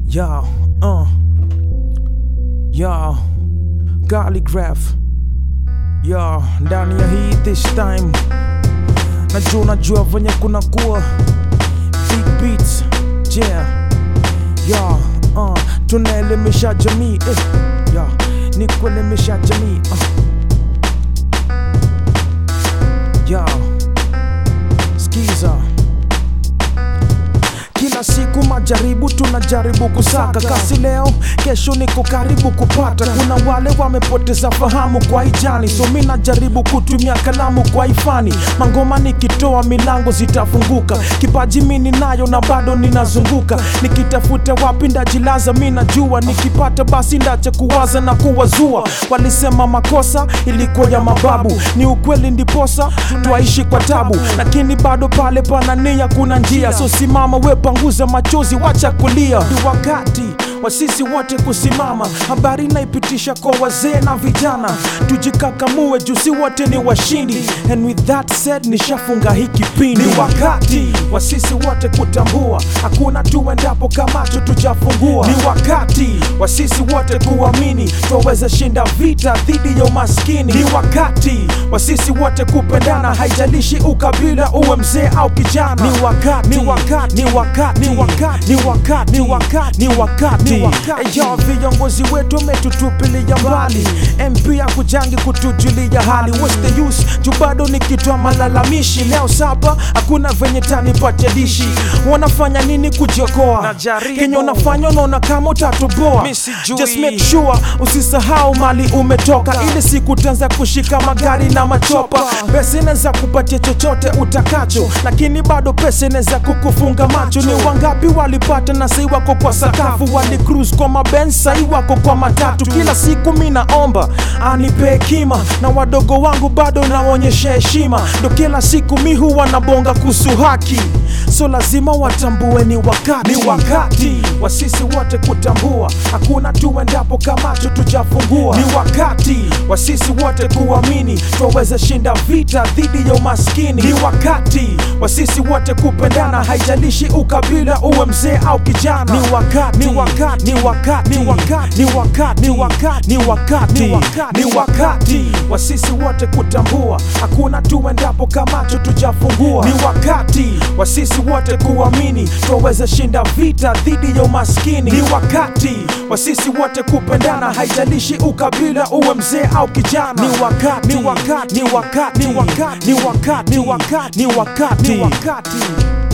Yo, uh. Yo, Calligraph. Yo, ndani ya hii this time. Najua najua venye kuna kuwa big beats. Yeah. Yo, uh. Tunaelimisha jamii. Eh. Yo, ni kuelimisha jamii. Uh. Yo, skiza kila siku majaribu tunajaribu kusaka kasi leo kesho niko karibu kupata kuna wale wamepoteza fahamu kwa ijani so mi najaribu kutumia kalamu kwa ifani mangoma nikitoa milango zitafunguka kipaji mi ninayo na bado ninazunguka nikitafuta wapi ndajilaza mi najua nikipata basi ndache kuwaza na kuwazua walisema makosa ilikuwa ya mababu ni ukweli ndiposa twaishi kwa tabu lakini bado pale pana nia kuna njia so simama we panguza machozi wacha kulia ni wakati wa sisi wote kusimama habari naipitisha kwa wazee na vijana tujikakamue juu si wote ni washindi and with that said nishafunga hii kipindi ni wakati wa sisi wote kutambua hakuna tuendapo kamacho tujafungua ni wakati wa sisi wote kuamini twaweza shinda vita dhidi ya umaskini ni wakati wa sisi wote kupendana haijalishi ukabila uwe mzee au kijana ni wakati ni wakati ni wakati ni wakati ni wakati ni wakati ni wakati Eyo, viongozi wetu wametutupilia mbali MP akujangi kutujulia hali What's the use juu bado nikitoa malalamishi leo saba hakuna venye tanipatia dishi wanafanya nini kujiokoa Najaribu. kenye unafanya unaona kama utatoboa Mi sijui. just make sure usisahau mali umetoka ili siku utaanza kushika magari na machopa pesa inaweza kupatia chochote utakacho lakini bado pesa inaweza kukufunga macho ni wangapi walipata na sai wako kwa sakafu wali cruise kwa maben sai wako kwa matatu kila siku mi naomba anipe hekima na wadogo wangu bado naonyesha heshima ndo kila siku mi huwa nabonga kuhusu haki so lazima watambue ni wakati ni wakati wa sisi wote kutambua hakuna tuendapo kamacho tujafungua ni wakati wa sisi wote kuamini twaweza shinda vita dhidi ya umaskini ni wakati wa sisi wote kupendana haijalishi ukabila uwe mzee au kijana ni wakati ni wakati ni wakati ni wakati ni wakati ni wakati ni wakati ni wakati wa sisi wote kutambua hakuna tuendapo kamacho tujafungua ni wakati wa sisi wote kuamini twaweza shinda vita dhidi ya umaskini ni wakati wa sisi wote kupendana haijalishi ukabila uwe mzee au kijana ni wakati ni wakati ni wakati ni wakati ni wakati ni wakati ni wakati ni wakati